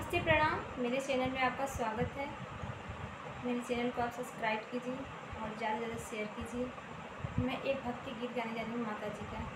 नमस्ते प्रणाम मेरे चैनल में आपका स्वागत है मेरे चैनल को आप सब्सक्राइब कीजिए और ज़्यादा से ज़्यादा शेयर कीजिए मैं एक भक्ति गीत गाने जा रही हूँ माता जी का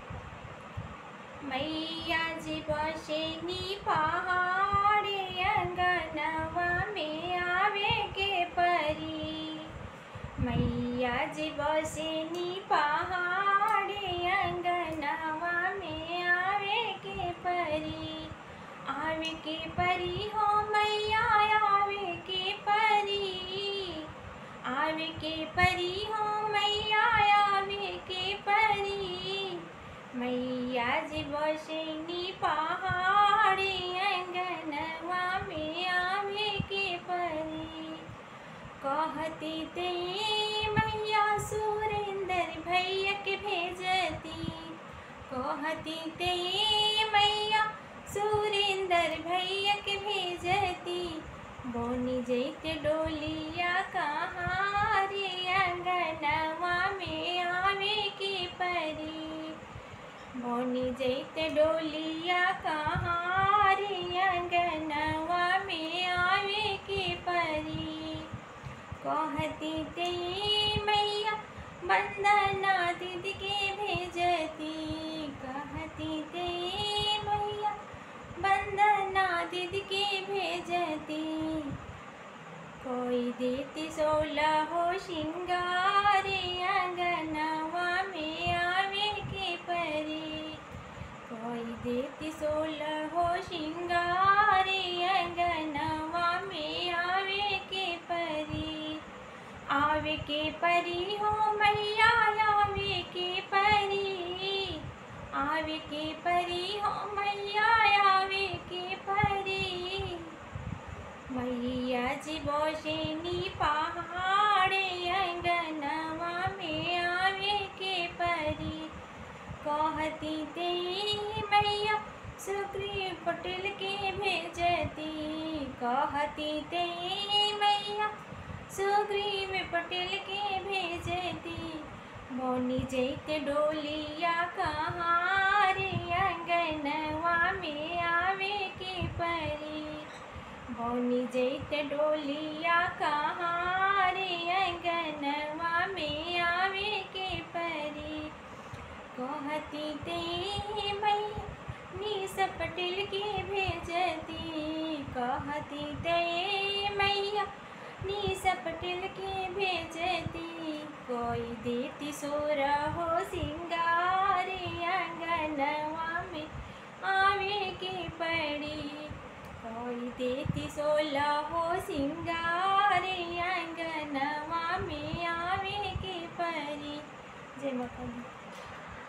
मैया जी बसेनी पहाड़े अंगनवा में आवे के परी मैया जी बसेनी पहाड़े अंगनवा में आवे के परी आवे के परी हो मैया आवे के परी आवे के परी हो मैया आवे के परी मैया जी बसेनी पहाड़ी अंगनवा में आवे के परी कहती ते मैया सुरेंद्र भैया के भेजती कहती ते मैया सुरेंद्र भैया के भेजती बोनी जैते डोलिया कहाँ रे अंगनवा में आवे के परी बोनी जैते डोलिया कहाँ रे अंगनवा में आवे के परी कहती ते मैया बंदना दीदी के भेजती कहती ते मैया बंदना दीदी के भेजती कोई देती सोलह हो श्रृंगारे अंगनवा में आवे के परी कोई देती सोलह हो श्रृंगारे अंगनवा में आवे के परी आवे के परी हो मैया आवे के परी आवे के परी हो मैया आवे के परी मैया जी बोशेनी पहाड़े अंगनवा में आवे के परी कहती ते मैया सुग्रीव पटेल के भेजती कहती ते मैया सुग्रीव पटेल के भेजती मोनी जैते डोलिया कहाँ रे अंगनवा में आवे के परी मोनी जैते डोलिया कहाँ रे अंगनवा में आवे के परी कहती ते मैया नीस पटेल के भेजती कहती ते मैया नीस पटेल के भेजती कोई देती सोर हो सिंगारे अंगनवा में आवे के पड़ी कोई देती सोलह हो सिंगारे अंगनवा में आवे के परी जय माता दी